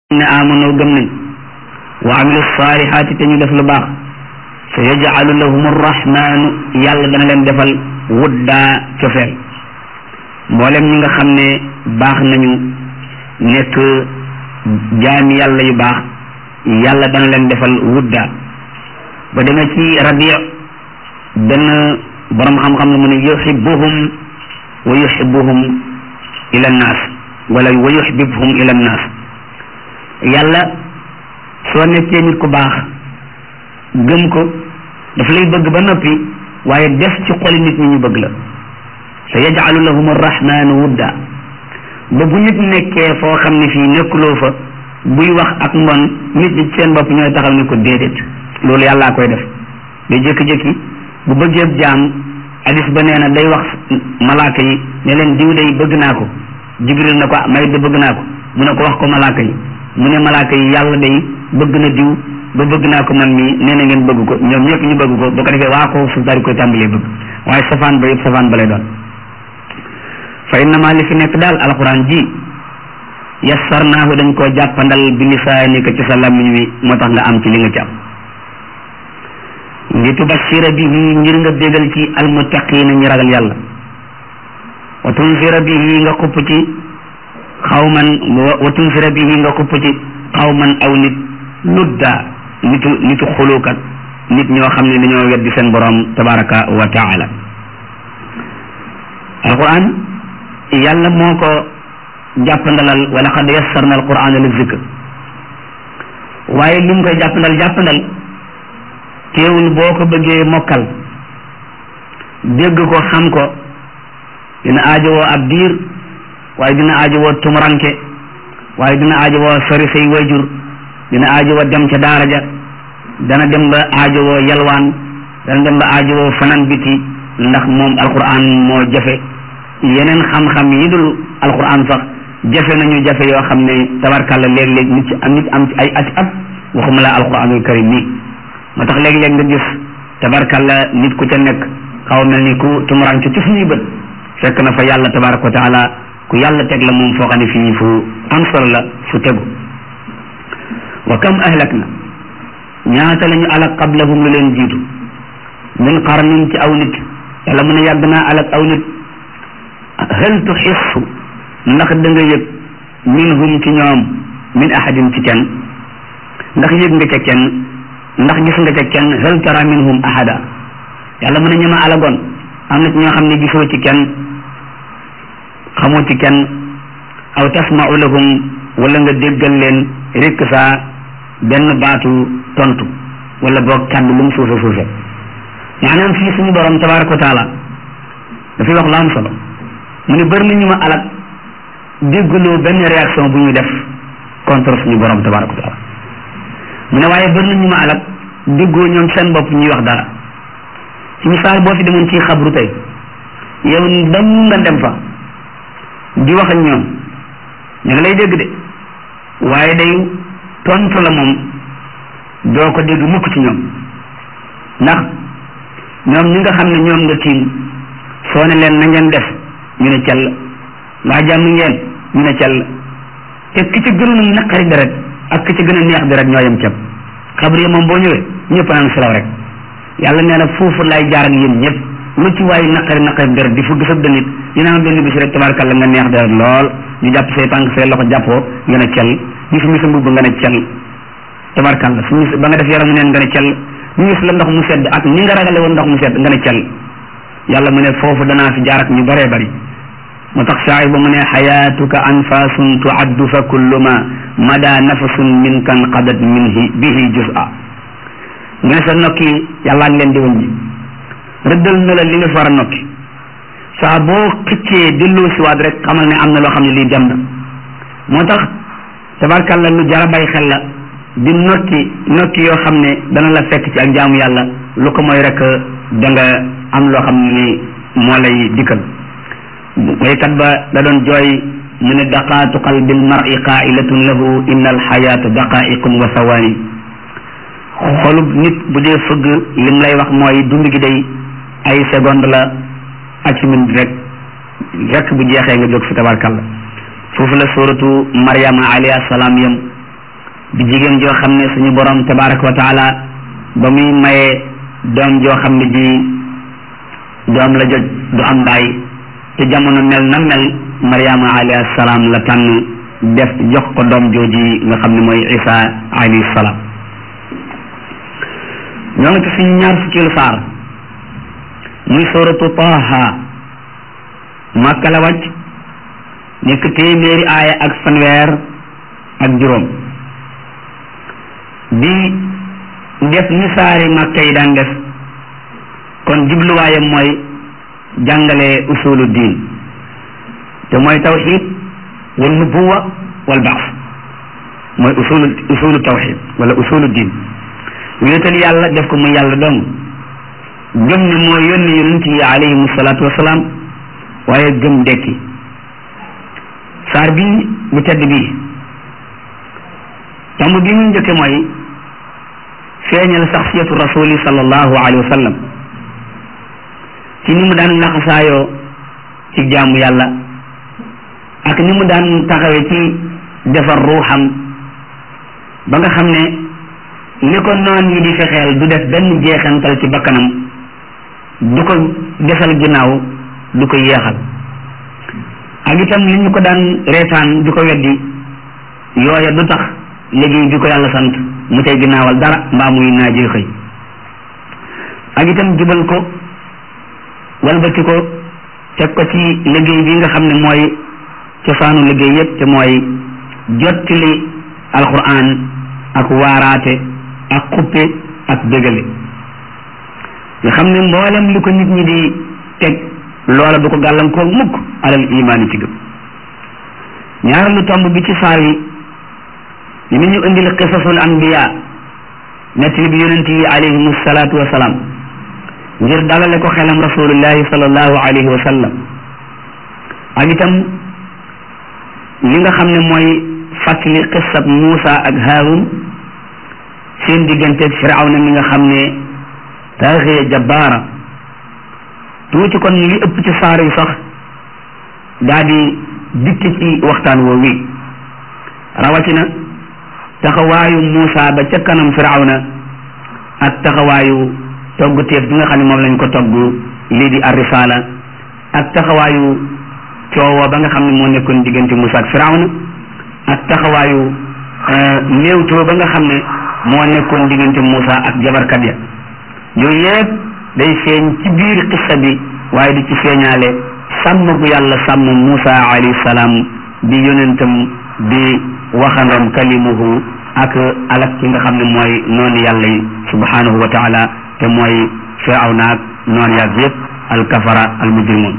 ne amanoo gëm nañ wa amilu saalihaati te ñu def lu baax sa yajcalu lahum arrahmanu yàlla dana leen defal wuddaa cofeel mboolem ñi nga xam ne baax nañu nekk jaami yàlla yu baax yàlla dana leen defal wuddaa ba demee ci rabi benn borom xam-xam la mu ne yuxibuhum wa yuxibuhum ila nnaas wala wa yuxibbuhum ila nnaas yàlla soo nekkee nit ku baax gëm ko daf lay bëgg ba noppi waaye def ci xoli nit ñi ñu bëgg la sa yajcalu lahum arrahmanu wudda ba bu nit nekkee foo xam ne fii nekkuloo fa buy wax ak mbon nit ñi seen bopp ñooy taxaw ne ko déedéet loolu yàllaa koy def day jékki-jékki bu bëggee jaam hadis ba nee na day wax malaaka yi ne leen diw day bëgg naa ko jibril na ko may de bëgg naa ko mu ne ko wax ko malaaka yi mu ne malaaka yi yàlla day bëgg na diw ba bëgg naa ko man mii nee na ngeen bëgg ko ñoom ñëpp ñu bëgg ko ba ko defee waa ko suuf daal di koy tàmbalee bëgg waaye safaan ba yëpp safaan ba lay doon fa innama li fi nekk daal alxuraan ji yassarnaahu dañ koo jàppandal bi lisaanika ci sa làmmiñ wi moo tax nga am ci li nga ci am li tubashira bihi ngir nga bégal ci almuttaqina ñi ragal yàlla wa tunzira bihi nga xupp ci xawman wa tunzira bihi nga xupp ci xawman aw nit ludda nitu nitu xulukat nit ñoo xam ne dañoo weddi seen borom tabaraka wa taala alquran yàlla moo ko jàppandalal wala xad yassarna alquran li zikr waaye li mu koy jàppandal jàppandal teewul boo ko bëggee mokkal dégg ko xam ko dina aajowoo ab diir waaye dina aajowoo tumuranke waaye dina aajowoo sori say wayjur dina aajowoo dem ca daara ja dana dem ba aajowoo yalwaan dana dem ba aajowoo fanan biti ndax moom alquran moo jafe yeneen xam-xam yi dul alquran sax jafe nañu jafe yoo xam ne tabarkàlla léeg-léeg nit ci am nit am ci ay ati at waxuma la alquranul karim nii moo tax léeg-léeg nga gis tabarkàlla nit ku ca nekk xaw mel ni ku tumuranke ci suñuy bët fekk na fa yàlla tabaraka wa taala ku yàlla teg la moom foo xam ne fii fu am solo la fu tegu wa kam ahlak na ñaata la ñu alak qablahum lu leen jiitu min qarnin ci aw nit yàlla mu ne yàgg naa alak aw nit hal tuxissu ndax da nga yëg minhum ci ñoom min ahadin ci kenn ndax yëg nga ca kenn ndax gis nga ca kenn hal tara minhum ahada yàlla mu ne ñama alagoon am na ci ñoo xam ne gisoo ci kenn xamoo ci kenn aw tasmau lahum wala nga déggal leen rekk saa benn baatu tontu wala boog kàddu lu mu suufe suufe maanaam fii suñu borom tabaraka wa taala dafay wax lu am solo mu ne bëri na ñu ma alak déggloo benn réaction bu ñu def contre suñu borom tabaraka wa taala mu ne waaye bëri na ñu ma alak déggoo ñoom seen bopp ñuy wax dara ci misaal boo fi demoon ci xabru tey yow dam nga dem fa di wax ak ñoom ñu ngi lay dégg de waaye day tontu la moom doo ko dégg mukk ci ñoom ndax ñoom ñi nga xam ne ñoom nga tiim soo ne leen na ngeen def ñu ne cell waa jàmm ngeen ñu ne cell te ki ci gën a naqari deret ak ki ci gën a neex deret ñoo yem ceeb xabru yi moom boo ñëwee ñëpp naan selaw rek yàlla nee na foofu lay jaar ak yéen ñëpp lu ci waaye naqari naqari deret di fugg sa dënit dina am benn bis rek tabarkalla nga neex deret lool ñu jàpp say tànk say loxo jàppoo nga ne cell ñu fi misa mbubb nga ne cell tabarkalla su mis ba nga def yaram neen nga ne cell ñu gis la ndox mu sedd ak ni nga ragale woon ndox mu sedd nga ne cell yàlla mu ne foofu danaa fi jaar ak ñu bëree bëri moo tax saay ba mu ne xayaatuka anfasun tuaddu fa kullu ma mada nafasun min kan qadat minhi bihi juz'a nga ne sa nokki yàllaa ngi leen di wëññi rëddal na la li nga far a nokki saa boo xëccee delloo siwaat rek xamal ne am na loo xam ne lii dem na moo tax tabarkàlla lu jara bay xel la di nokki nokki yoo xam ne dana la fekk ci ak jaamu yàlla lu ko mooy rek da nga am loo xam ne ni moo lay dikkal waykat ba da doon jooy mu ne daqaatu qalbi almari qailatun lahu inna alxayaata daqaiqun wa sawaani xolub nit bu dee fëgg lim lay wax mooy dund gi day ay seconde la ak minute rek rek bu jeexee nga jóg fi tabarkalla foofu la suratu Maryama alayhi salaam yam di jigéen joo xam ne suñu borom tabaraka wa taala ba muy maye doom joo xam ne ji doom la joj du am baay te jamono mel na mel mariama alayhi salaam la tànn def jox ko doom jooji nga xam ne mooy isa alayhi salaam ñoo ngi ci suñu ñaar fukkeelu saar muy suratu taha màkka la wàcc nekk téeméeri aaya ak fanweer ak juróom di def ni saari màkka yi daan def kon jubluwaayam mooy jàngale usulu diin te mooy tawxid wal nubuwa wal baas mooy usulu usulu tawxid wala usulu diin wéetal yàlla def ko muy yàlla dong gëm ne moo yónni yonent yi alayhimu salaatu wasalaam waaye gëm dekki saar bi bu tedd bii tomb bi mu njëkke mooy feeñal saxsiyatu rasuli sallallahu alayhi wa sallam ci ni mu daan laxasaayoo ci jaamu yàlla ak ni mu daan taxawe ci defar ruuxam ba nga xam ne li ko noon yi di fexeel du def benn jeexantal ci bakkanam du ko desal ginnaaw du ko yeexal ak itam li ñu ko daan reetaan di ko weddi yooya du tax liggéey bi ko yàlla sant mu tey ginnaawal dara mbaa muy naajee xëy ak itam jubal ko walbati ko teg ko ci liggéey bi nga xam ne mooy cosaanu liggéey yépp te mooy jottali alquran ak waaraate ak xuppe ak bégale nga xam ne mboolem li ko nit ñi di teg loola du ko gàllankoor mukk alal imaani ci gëm ñaareelu tomb bi ci saar wi li ñu indil qisasul anbiya nettali bi yonent yi alayhimu salaatu wasalaam ngir dalale ko xelam rasulullahi sallallahu alayhi wa sallam ak itam li nga xam ne mooy fàttali qissab Muusa ak Haarun seen digganteeg Firawna mi nga xam ne taaxiya jabbaara tuuti kon li ëpp ci saar yi sax daa di dikk ci waxtaan woo wi rawatina taxawaayu Muusa ba ca kanam Firawna ak taxawaayu togg teef bi nga xam ne moom lañ ko togg lii di ar-risaala ak taxawaayu coowo ba nga xam ne moo nekkoon diggante Muusa ak Firawna ak taxawaayu néewtoo ba nga xam ne moo nekkoon diggante Muusa ak jabarkat ya yooyu yëpp day feeñ ci biir xissa bi waaye di ci feeñaale sàmm gu yàlla sàmm Muusa alayhi salaam di yonentam di waxandam kalimuhu ak alak ki nga xam ne mooy noonu yàlla yi subhanahu wa taala te mooy Firawna ak noonu yaag yëpp alkafara almujrimun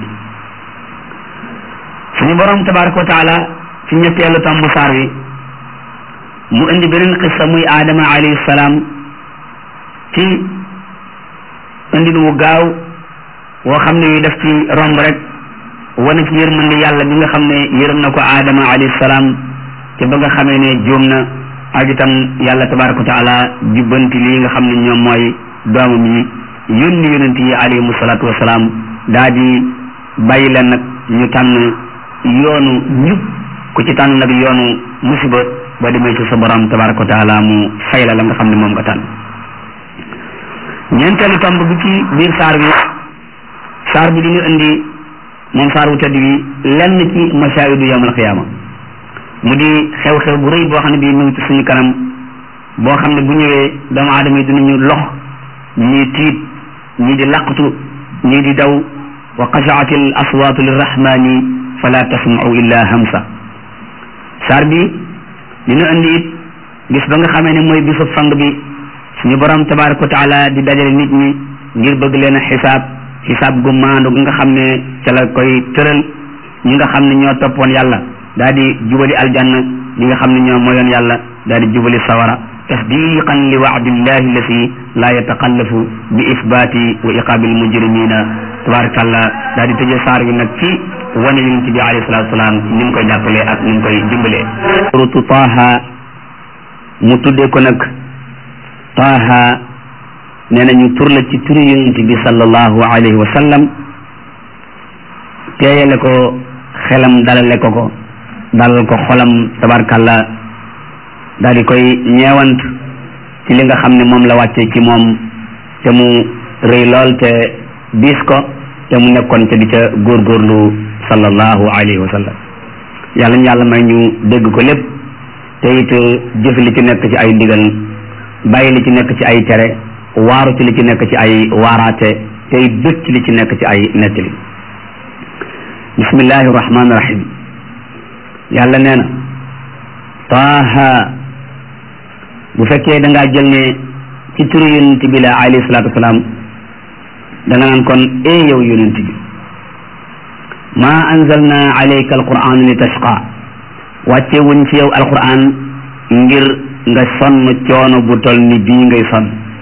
suñu borom tabaraka wa taala ci ñetteelu tomb saar wi mu indi beneen xissa muy aadama alayhi salaam ci indin wu gaaw woo xam ne wi def ci romb rek wane ci yërmande yàlla bi nga xam ne yërëm na ko aadama alayhi salaam te ba nga xamee ne juum na ak itam yàlla tabaraka wa taala jubbanti lii nga xam ne ñoom mooy doomam yi yónni yonent yi alayhimu salaatu wasalaam daa di bàyyi leen nag ñu tànn yoonu njub ku ci tànn nag yoonu musiba ba demee ci sa borom tabaraka wa taala mu fay la la nga xam ne moom nga tànn ñeenteelu tomb bi ci biir saar bi saar bi dina indi moom saar wu tëdd bi lenn ci masaayidu yawmal qiyaama mu di xew-xew bu rëy boo xam ne bii mu ngi ci suñu kanam boo xam ne bu ñëwee doomu aadama yi dinañu lox ñii tiit ñii di laqatu ñii di daw wa xashaat al aswaatu lirrahmani fala tasmau illa hamsa saar bi dina indi it bis ba nga xamee ne mooy bisu fang bi suñu borom tabaraka wa taala di dajale nit ñi ngir bëgg leen a xisaab xisaab gu maandu nga xam ne ca la koy tëral ñi nga xam ne ñoo toppoon yàlla daa di jubali aljanna ñi nga xam ne ñoo moyoon yàlla daa di jubali sawara tasdiqan li waadillahi allati la yataqallafu bi isbaati wa iqaabi almujrimina tabarakallah daa di tëjee saar bi nag ci wane yonent bi alayhi salatu wasalaam ni mu koy jàppalee ak ni mu koy dimbalee suratu taaha mu tuddee ko nag taaha nee nañu tur la ci turi yonent bi sallallahu alayhi wa sallam teeyale ko xelam dalale ko ko dalal ko xolam tabarkalla daal di koy ñeewant ci li nga xam ne moom la wàcce ci moom te mu rëy lool te diis ko te mu nekkoon te di ca góorgóorlu sallallahu alayhi wa sallam yàlla ñu yàlla may ñu dégg ko lépp te it jëf li ci nekk ci ay ndigal bàyyi li ci nekk ci ay tere waaru ci li ci nekk ci ay waaraate te it jot ci li ci nekk ci ay nettali bismillahi rahmaani rahim yàlla nee na taaha bu fekkee da ngaa jël ne ci turu yonent bi la alayhi salaatu wasalaam da nga naan kon ee yow yonent bi ma anzalna alayka alquran li tashqa wàcce wuñ ci yow alquran ngir nga sonn coono bu tol ni bii ngay sonn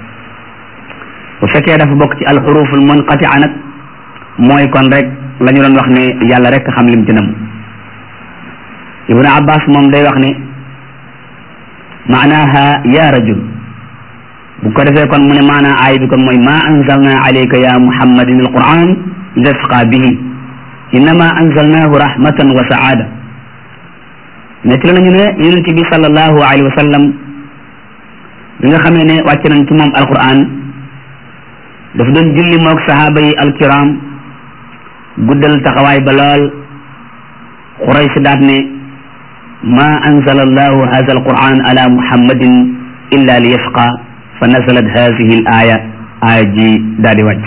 bu fekkee dafa bokk ci alxuruful munqatia nag mooy kon rek la ñu doon wax ne yàlla rek xam lim ci nam ibnu abbas moom day wax ne maanaha ya rajul bu ko defee kon mu ne maanaa aay bi kon mooy ma anzalna alayka ya muhammadin alquran li tasqa bihi innama anzalnahu rahmatan wa saada nettali nañu ne yonent bi sallallahu alayhi wa sallam bi nga xamee ne wàcc nañ ci moom alquran dafa doon julli moog sahaaba yi alkiram guddal taxawaay ba lool xuray si daat ne ma anzala allahu hada alquran ala muhammadin illa li yashqa fa nazalat hadihi al aya aya ji daal di wàcc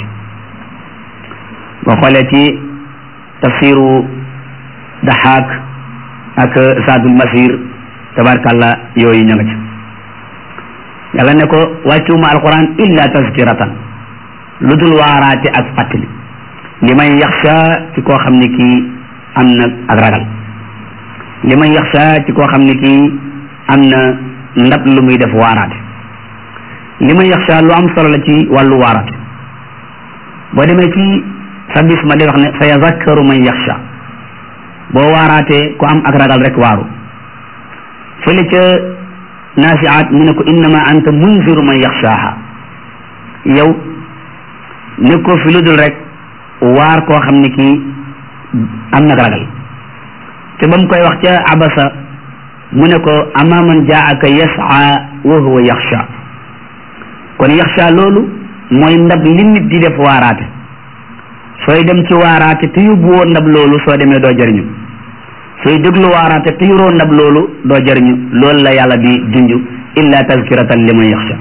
boo xoolee ci tafsiru daxaak ak saadul masir tabarkàllah yooyu ña nga ci yàlla ne ko wàccuma alquran illa tazkiratan lu dul waaraate ak fàttali li may yaxsha ci koo xam ne kii am na ak ragal li may yaxsha ci koo xam ne kii am na ndab lu muy def waaraate li may yaxsha lu am solo la ci wàllu waaraate boo demee ci sa bis ma day wax ne sa yazakkaru man yaxsha boo waaraatee ku am ak ragal rek waaru fële ca naasiaat mu ne ko innama anta munziru man yaxshaaha yow nekkoo fi lu dul rek waar koo xam ne kii am nag ragal te ba mu koy wax ca abasa mu ne ko ama man jaaka yasaa wa huwa yaxsha kon yaxsha loolu mooy ndab li nit di def waaraate sooy dem ci waaraate te yóbbuwoo ndab loolu soo demee doo jëriñu sooy déglu waaraate te yoroo ndab loolu doo jëriñu loolu la yàlla di junj illa tazkiratan liman yaxsha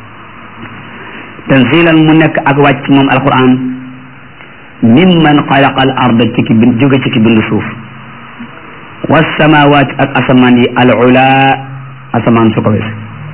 tanzilan mu nekk ak wàcc moom alquran mimman xalaqa al arda ci ki bind jóge ci ki bind suuf wasamawaat ak asamaan yi al ula asamaan su ko wees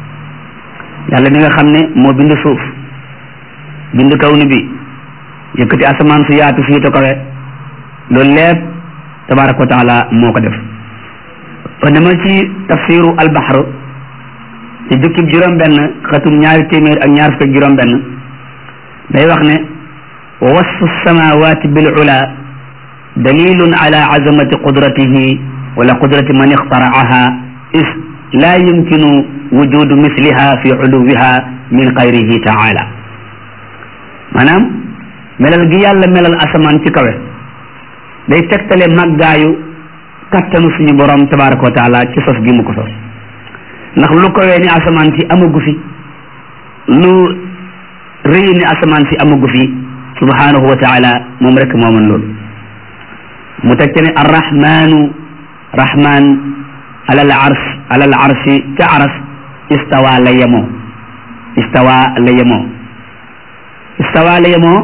yàlla mi nga xam ne moo bind suuf bind kaw ni bi yëkkati asamaan su yaatu fii te kawe loolu lépp tabaraka wa taala moo ko def ba dama ci tafsiru albaxar ci jukkib juróom benn xatum ñaari téeméer ak ñaar fukk juróom benn day wax ne wa wasfu samawati bil ula dalilun ala azamati qudratihi wala qudrati man ixtaraaha is la yumkinu wujudu misliha fi uluwiha min xayrihi taala maanaam melal gi yàlla melal asamaan ci kawe day tegtale màggaayu kattanu suñu borom tabaraka wa taala ci sos gi mu ko sos ndax lu kawee ni asamaan si amagu fi lu rëy ni asamaan si amagu fi subhanahu wa taala moom rek moo mën loolu mu teg ci ne arrahmanu rahman alal arsh alal arshi ca aras istawa la yemoo istawa la yemoo istawa la yemoo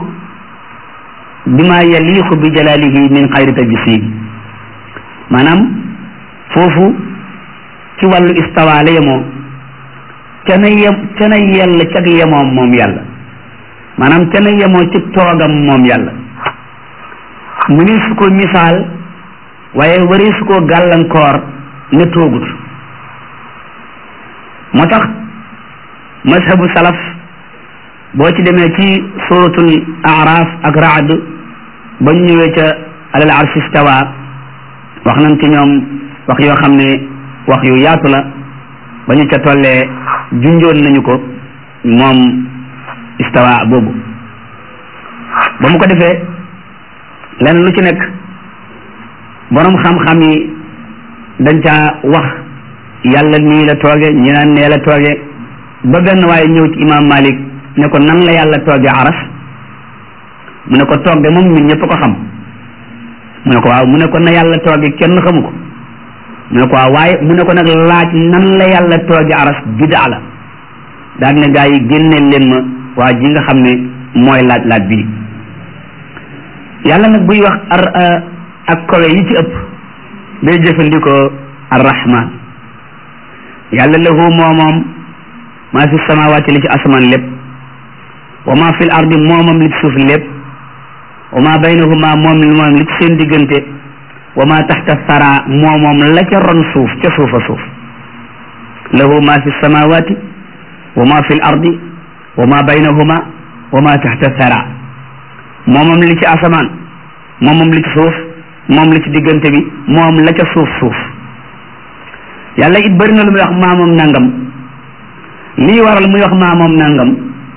bima yaliqu bi jalalihi min xayri tajsim maanaam foofu ci wàllu istawa la yemoo ca na yem ca na yell cag yemoom moom yàlla maanaam ca na yemoo ci toogam moom yàlla mu ni su ko misaal waaye wari su ko gàllankoor ne toogut moo tax mazhabu salaf boo ci demee ci suratul araf ak raad ba ñu ñëwee ca alal arshi istawa wax nañ ci ñoom wax yoo xam ne wax yu yaatu la ba ñu ca tollee junjoon nañu ko moom istawa boobu ba mu ko defee lenn lu ci nekk borom xam-xam yi dañ caa wax yàlla nii la tooge ñi naan nee la tooge ba benn waaye ñëw ci imam malik ne ko nan la yàlla tooge aras mu ne ko toog de moom ñun ñëpp ko xam mu ne ko waaw mu ne ko na yàlla tooge kenn xamu ko mu ne ko waaw waaye mu ne ko nag laaj nan la yàlla tooge aras bidaa la daal ne gaa yi génneel leen ma waa ji nga xam ne mooy laaj laaj bii yàlla nag buy wax ar ak kowe yi ci ëpp day jëfandikoo arrahman yàlla lahu moo moom maa fi samawaati li ci asamaan lépp wa maa fi l ardi moomam li ci suuf lépp wa maa baynahuma moom moom li ci seen diggante wa maa taxta sara moomoom la ca ron suuf ca suufa suuf lahu maa fi samawaati wa maa fi l ardi wa maa baynahuma wa maa taxta sara moomam li ci asamaan moomam li ci suuf moom li ci diggante bi moom la ca suuf suuf yàlla it bëri na lu muy wax maamoom nangam lii waral muy wax maamoom nangam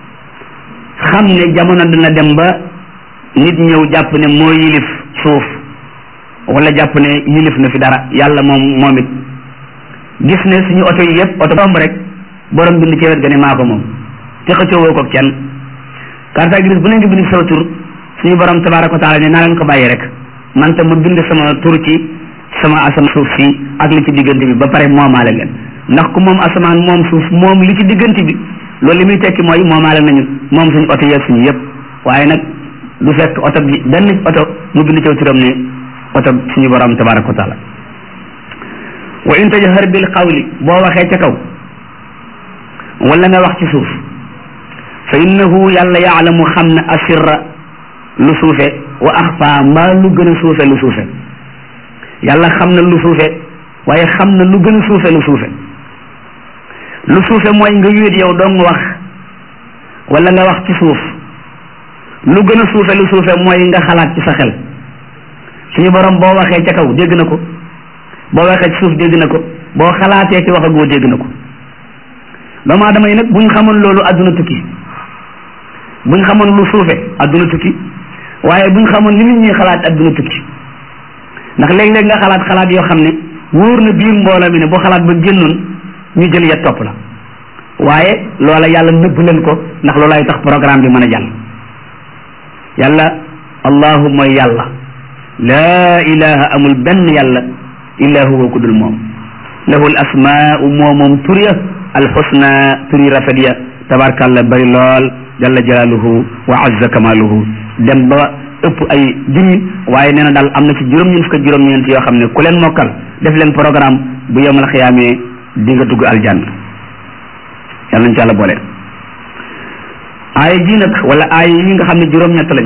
xam ne jamono dina dem ba nit ñëw jàpp ne moo yilif suuf wala jàpp ne yilif na fi dara yàlla moom moom it gis ne suñu oto yi yëpp oto bomb rek borom bind ci wet ga ne maa ko moom te xëccoowoo ko kenn carte grise bu ne nga bind saw tur suñu borom tabaraka wa taala ne naa leen ko bàyyi rek man tam ma bind sama tur ci sama asamaan suuf si ak li ci diggante bi ba pare moomaale leen ndax ku moom asamaan moom suuf moom li ci diggante bi loolu li muy tekki mooy moomaale nañu moom suñu oto yeeg suñu yëpp waaye nag du fekk oto bi benn oto mu bind ci turam ne oto suñu borom tabaraka wa taala wa in tajhar bil qawli boo waxee ca kaw wala nga wax ci suuf fa innahu yàlla yaalamu xam na asirra lu suufe wa axfa mbaa lu gën a suufe lu suufe yàlla xam na lu suufe waaye xam na lu gën a suufe lu suufe lu suufe mooy nga wéet yow dong wax wala nga wax ci suuf lu gën a suufe lu suufe mooy nga xalaat ci sa xel suñu borom boo waxee ca kaw dégg na ko boo waxee ci suuf dégg na ko boo xalaatee ci waxagoo dégg na ko doomu aadama yi nag buñ xamoon loolu àdduna tukki buñ xamoon lu suufe àdduna tukki waaye buñ xamoon li nit ñi xalaat àdduna tukki ndax léeg-léeg nga xalaat xalaat yoo xam ne wóor na biir mbooloo mi ne boo xalaat ba génnoon ñu jël ya topp la waaye loola yàlla nëbb leen ko ndax loolay tax programme bi mën a jàll yàlla allahu mooy yàlla laa ilaha amul benn yàlla illa huwa ku dul moom lahu l asmaau moo moom tur ya alxusna turi rafet ya tabarkàlla bari lool jalla jalaaluhu wa azza kamaaluhu dem ba ëpp ay junni waaye nee na daal am na ci juróom-ñeent fukk juróom-ñeent yoo xam ne ku leen mokkal def leen programme bu yemal xiyaamee di nga dugg aljanna yàlla nañ ci yàlla boole aaya ji nag wala aaya yi nga xam ne juróom-ñett lañ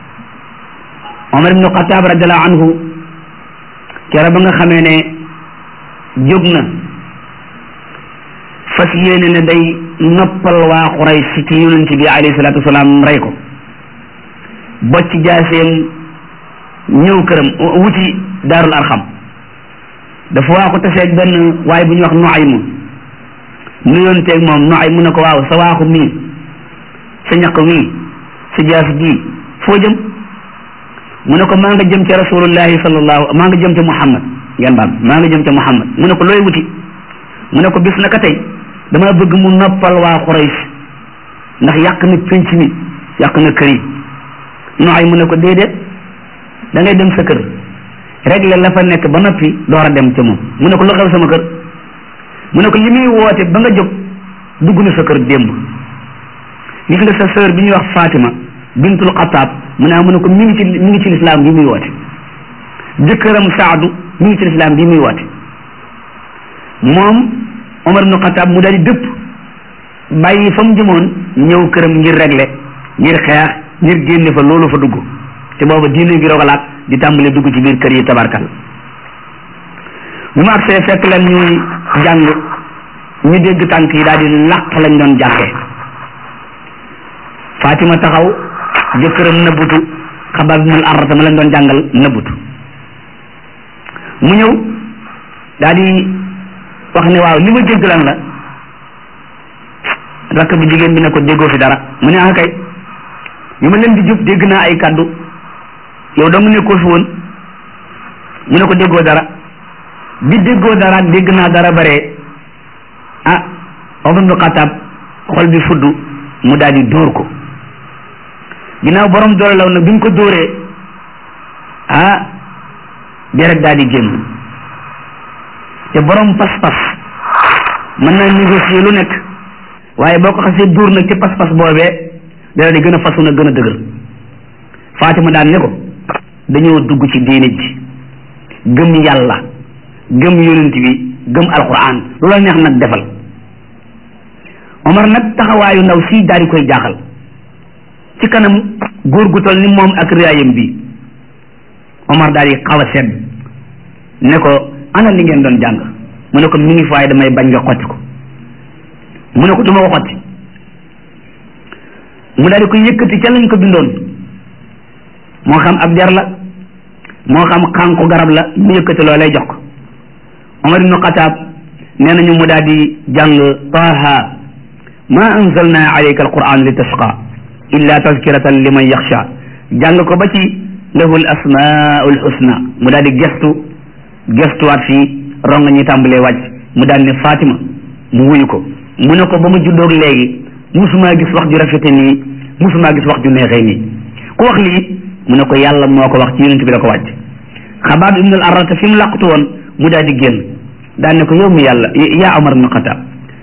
Omar ibnu Xataab radiallahu anhu kera ba nga xamee ne jóg na fas yéene ne day noppal waa Quraysh ci yonent bi alayhi salaatu wasalaam rey ko bocc jaaseem ñëw këram wuti daarul arxam dafa waa ko taseeg benn waaye bu ñuy wax Nuaym nuyonteeg moom Nuaym mu ne ko waaw sa waaxu mii sa ñaq mii sa jaas ji foo jëm mu ne ko maa nga jëm ca rasulullahi sallallahu maa nga jëm ca Muhammad ngeen baal maa nga jëm ca Muhammad mu ne ko looy wuti mu ne ko bis na ka tey dama bëgg mu noppal waa Quraysh ndax yàq na pénc mi yàq na kër yi nooy mu ne ko déedéet da ngay dem sa kër régler la fa nekk ba noppi door a dem ca moom mu ne ko lu xew sama kër mu ne ko li muy woote ba nga jóg dugg na sa kër démb gis nga sa sœur bi ñuy wax Fatima bintul Xataab mu ne mu ne ko mi ngi ci mi ngi ci lislaam bi muy woote jëkkëram Saadu mi ngi ci lislaam bi muy woote moom Omar ibnu Xataab mu daal di dëpp bàyyi fa mu jëmoon ñëw këram ngir régler ngir xeex ngir génne fa loolu fa dugg te booba diine gi rogalaat di tàmbale dugg ci biir kër yi tabarkal bi mu agsee fekk leen ñuy jàng ñu dégg tànk yi daal di làq lañ doon jàngee Fatima taxaw jëkkëram nëbbutu xabaab binul arrata ma leen doon jàngal nëbbutu mu ñëw daal di wax ne waaw li ma dégg lan la rakk bu jigéen bi ne ko déggoo fi dara mu ne ah kay ñu ma leen di jub dégg naa ay kàddu yow dong nekkoo fi woon mu ne ko déggoo dara bi déggoo dara ak dégg naa dara bare ah Omar ibnu Xataab xol bi fudd mu daal di dóor ko ginnaaw borom doole law nag bi mu ko dóoree ah deret daal di génn te borom pas-pas mën naa négocier lu nekk waaye boo ko xasee dóor nag ci pas-pas boobee deret di gën a fasu na gën a dëgër Fatima daan ne ko dañoo dugg ci diine ji gëm yàlla gëm yonent bi gëm alquran lu la neex nag defal Omar nag taxawaayu ndaw si daal di koy jaaxal ci kanam góor gu toll ni moom ak riyaayam bi Omar daal di xaw a sedd ne ko ana li ngeen doon jàng mu ne ko mi ngi faay damay bañ nga xotti ko mu ne ko du ma ko xotti mu daal di koy yëkkati ca lañ ko bindoon moo xam ab der la moo xam xànku garab la mu yëkkati loo lay jox ko Omar ibnu Xataab nee nañu mu daal di jàng Taaha ma anzalna alayka alquran li tashqa illa tazkiratan liman yaxsha jàng ko ba ci lahu l asmaul husna mu daal di gestu gestuwaat fii ronga ñi tàmbalee wàcc mu daal ne Fatima mu wuyu ko mu ne ko ba mu juddoog léegi musumaa gis wax ju rafete nii musumaa gis wax ju neexee nii ku wax lii mu ne ko yàlla moo ko wax ci yonent bi la ko wàcc xabaab ibnul arrata fi mu làqutu woon mu daal di génn daan ne ko yow mi yàlla yaa Omar ibn Xataab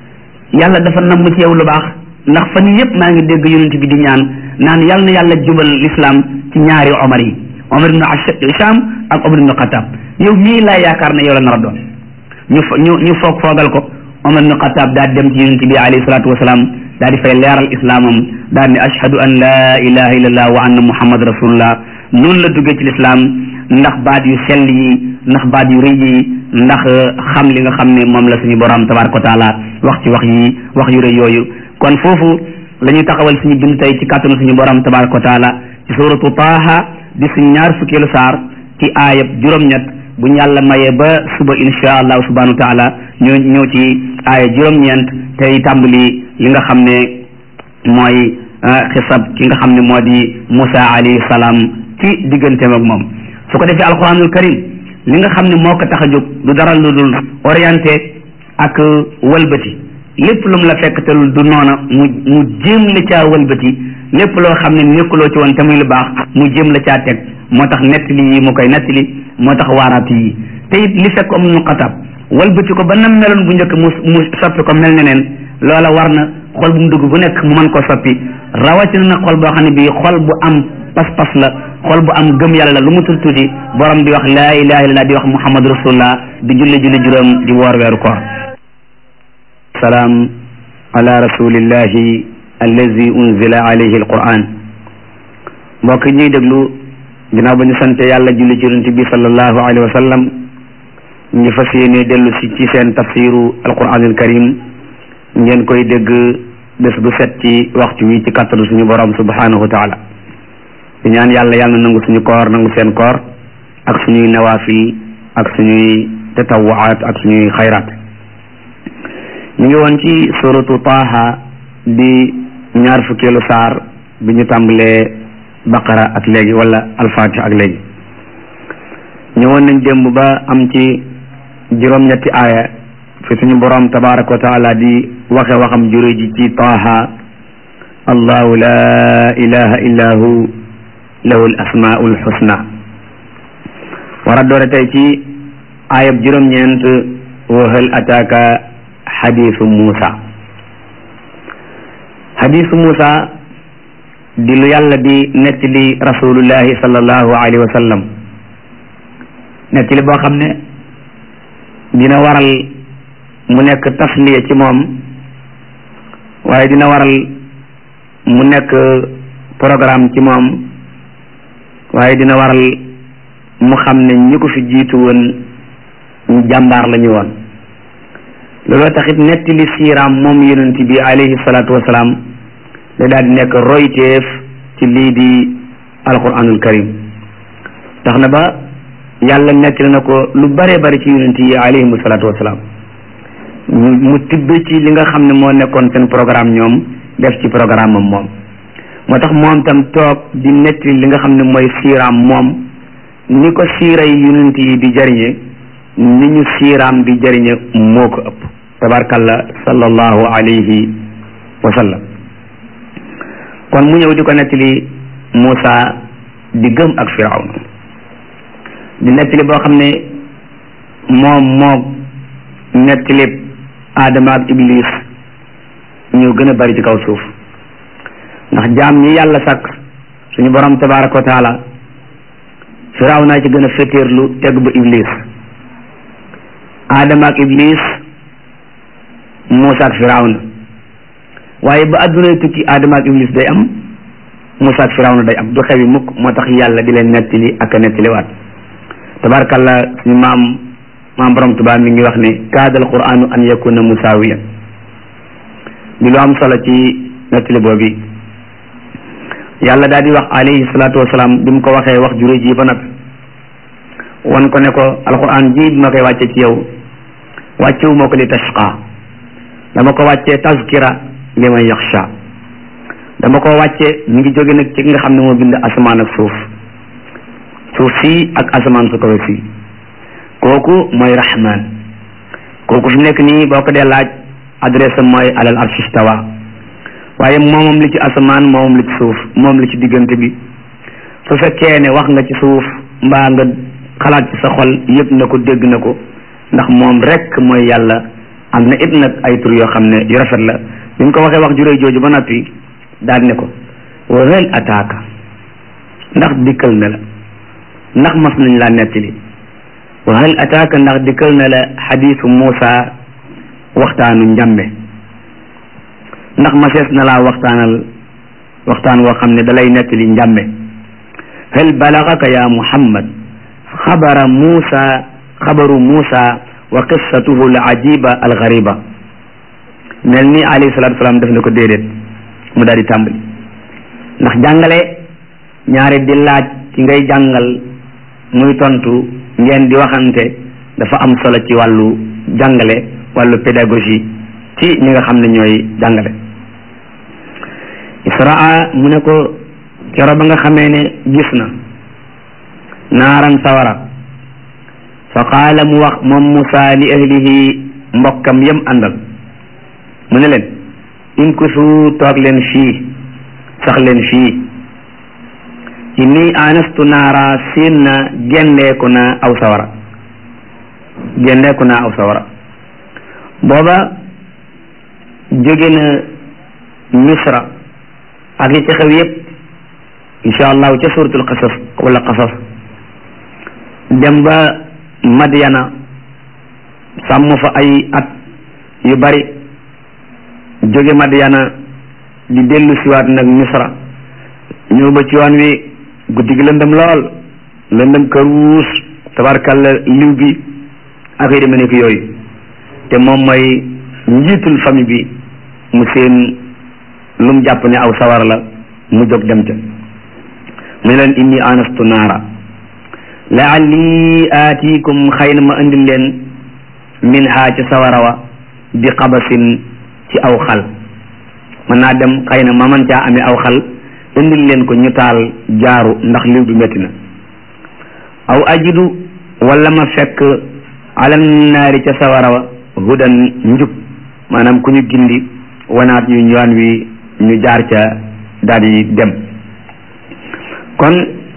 yàlla dafa namm ci yow lu baax ndax fan yëpp maa ngi dégg yonent bi di ñaan naan yàlla na yàlla jubal l'islam ci ñaari Omar yi Omar ibn Hisham ak Omar ibn Xataab yow mii laa yaakaar ne yow la nar a doon ñu ñu ñu foog foogal ko Omar ibn Xataab daal dem ci yonent bi alayhi salaatu wasalaam daal di fay leeral islaamam daal ne ashhadu an laa ilaha illallah wa anna muhammad rasulullah noonu la duggee ci lislaam ndax baat yu sell yi ndax baat yu rëy yi ndax xam li nga xam ne moom la suñu borom tabaraka wa taala wax ci wax yi wax yu rëy yooyu kon foofu la ñuy taxawal suñu bind tey ci kàttanu suñu borom tabaraka wa taala ci suratu taaha di suñu ñaar fukkeelu saar ci aayab juróom-ñett bu ñu yàlla mayee ba suba insha allahu subhanahu wa taala ñoo ñëw ci aaya juróom-ñeent tey tàmbali li nga xam ne mooy xisab ki nga xam ne moo di Musa alayhi salaam ci digganteem ak moom su ko defee alquranul karim li nga xam ne moo ko tax a jóg du dara lu dul orienté ak wëlbati lépp lu mu la fekk te du noona mu mu jéem la caa wëlbati lépp loo xam ne nekkuloo ci woon te muy lu baax mu jéem la caa teg moo tax nettali yi mu koy nettali moo tax waaraat yi te it li fekk am nu xatab wëlbati ko ba nam meloon bu njëkk mu mu soppi ko mel ne neen loola war na xol bu mu dugg bu nekk mu mën koo soppi rawatina na xol boo xam ne bii xol bu am pas-pas la xol bu am gëm yàlla la lu mu tuuti tuuti borom di wax laa ilaha illallah di wax muhammad rasulullah di julli julli juróom di woor weeru koor salaam ala rasulillahi allazi unzila alayhi alquran mbokk ñuy déglu ginnaaw ba ñu sante yàlla julli ci yonent bi sallallahu alayhi wa sallam ñu fas yéene dellu si ci seen tafsiru alquranul karim ngeen koy dégg bés bu set ci waxtu wi ci kàttanu suñu borom subhanahu wa taala di ñaan yàlla yàlla na nangu suñu koor nangu seen koor ak suñuy nawaafil ak suñuy tatawuwaat ak suñuy xayraat ñu ngi woon ci suratu taaha di ñaar fukkeelu saar bi ñu tàmbalee baqara ak léegi wala alfatiha ak léegi ñëwoon nañ démb ba am ci juróom-ñetti aaya fi suñu borom tabaraka wa taala di waxe waxam jure ji ci taaha allahu la ilaha illa hu lahu l asmaau lxusna war a doore tey ci aayab juróom-ñeent wa hal ataaka xadisu muusa xadisu muusa di lu yàlla di nettali rasulullahi sallallahu alayhi wa sallam nettali boo xam ne dina waral mu nekk tasliya ci moom waaye dina waral mu nekk programme ci moom waaye dina waral mu xam ne ñi ko fi jiitu woon ñu jàmbaar la ñu woon looloo taxit nettali siiraam moom yonent bi alayhi salaatu wasalaam da daal di nekk royteef ci lii di alquranul karim tax na ba yàlla nettali na ko lu bare bari ci yonent yi alayhimu salaatu wasalaam mu tibb ci li nga xam ne moo nekkoon seen programme ñoom def ci programme am moom moo tax moom tam toog di nettali li nga xam ne mooy siiraam moom ni ko siiray yonent yi di jariñe ni ñu siiraam di jariñe moo ko ëpp tabarkalla sallallahu alayhi wa sallam kon mu ñëw di ko nettali Muusa di gëm ak Firawna di nettali boo xam ne moom moog nettali Adama ak Iblis ñoo gën a bari ci kaw suuf ndax jaam ñi yàlla sàkk suñu borom tabaraka wa taala Firawna ci gën a féeteerlu teg ba Iblis Adama ak Iblis Muusa ak Firawna waaye ba addunay tukki Adama ak Iblis day am Muusa ak Firawna day am du xewi mukk moo tax yàlla di leen nettali ak a nettaliwaat tabarakalla suñu maam maam borom Tuubaa mi ngi wax ne kaadal qur'anu an yakuna musaawiyan di lu am solo ci nettali boobu yàlla daal di wax alayhi salaatu wasalaam bi mu ko waxee wax jure ji ba nag wan ko ne ko alquran ji bi ma koy wàcce ci yow wàccewu ma ko li tashqa dama ko wàccee tazkira li man yaxsha dama ko wàcce mu ngi jóge nag ci nga xam ne moo bind asamaan ak suuf suuf sii ak asamaan su kawe sii kooku mooy rahman kooku fi nekk nii boo ko dee laaj adresse mooy alal arshi stawa waaye moomam li ci asamaan moomam li ci suuf moom li ci diggante bi su fekkee ne wax nga ci suuf mbaa nga xalaat ci sa xol yëg na ko dégg na ko ndax moom rek mooy yàlla am na it nag ay tur yoo xam ne yu rafet la bi ñu ko waxee wax juróoy jooju ba noppi daal ne ko wa hal ataaka ndax dikkal na la ndax mas nañ laa nettali wa hal ataaka ndax dikkal na la xadiisu Muusa waxtaanu njàmbe ndax masees na laa waxtaanal waxtaan woo xam ne dalay nettali njàmbe hal balagaka ya Muhammad xabara Muusa xabaru Muusa wa qissatuhu al ajiba al gariba mel ni alayhi salatu wasalaam def na ko déedéet mu daal di tàmbali ndax jàngale ñaare di laaj ci ngay jàngal muy tontu ngeen di waxante dafa am solo ci wàllu jàngale wàllu pédagogie ci ñi nga xam ne ñooy jàngale israa mu ne ko kero ba nga xamee ne gis na naaran sawara fa qaala mu wax moom Musa li ahlihi mbokkam yam àndal mu ne leen in kusu toog leen fii sax leen fii inni anastu naara siin na gendeeku na aw sawara gendeeku na aw sawara booba jóge na misra ak yi ci xew yépp insha allahu ca suratul qasas wala qasas dem ba Madyana sàmm fa ay at yu bari jóge Madyana di dellu siwaat nag misra ñëw ba ci yoon wi guddi gi lëndëm lool lëndëm këruus tabarkalla liw bi ak yi demee nekk yooyu te moom mooy njiitul famille bi mu seen lu mu jàpp ne aw sawar la mu jóg dem ca mu ne leen inni anastu naara laalli aatikum xëy na ma indil leen min ha ci sawara wa bi xabasin ci aw xal mën naa dem xëy na ma man caa amee aw xal indil leen ko ñu taal jaaru ndax liw bi métti na aw ajidu wala ma fekk alal naari ca sawara wa hudan njub maanaam ku ñu gindi wanaat ñu yoon wi ñu jaar ca daal di dem kon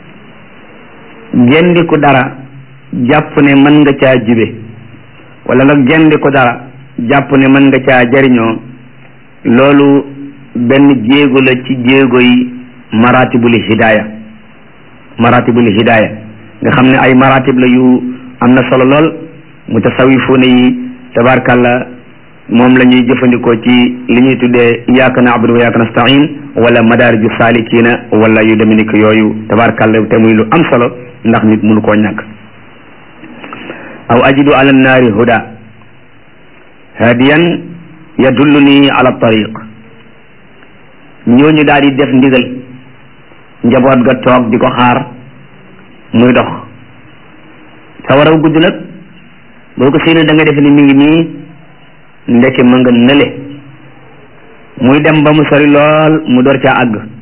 gendi ko dara jàpp ne mën nga caa jibe wala nga gendi ko dara jàpp ne mën nga caa jariñoo loolu benn jéego la ci jéego yi maratibul hidaaya maratibul hidaaya nga xam ne ay maratib la yu am na solo lool mutasawifuuna yi tabarkalla moom la ñuy jëfandikoo ci li ñuy tuddee iyyaka na'budu wa iyyaka nasta'in wala madaariju saalikiina wala yu demee ni ko yooyu tabarkalla te muy lu am solo ndax nit mënu koo ñàkk aw ajidu ala nnaari huda hadiyan yadulluni ala tariq ñooñu daal di def ndigal njaboot ga toog di ko xaar muy dox sa waraw gudd nag boo ko séenee da nga def ni mi ngi nii ndeke ma nga nële muy dem ba mu sori lool mu door caa àgg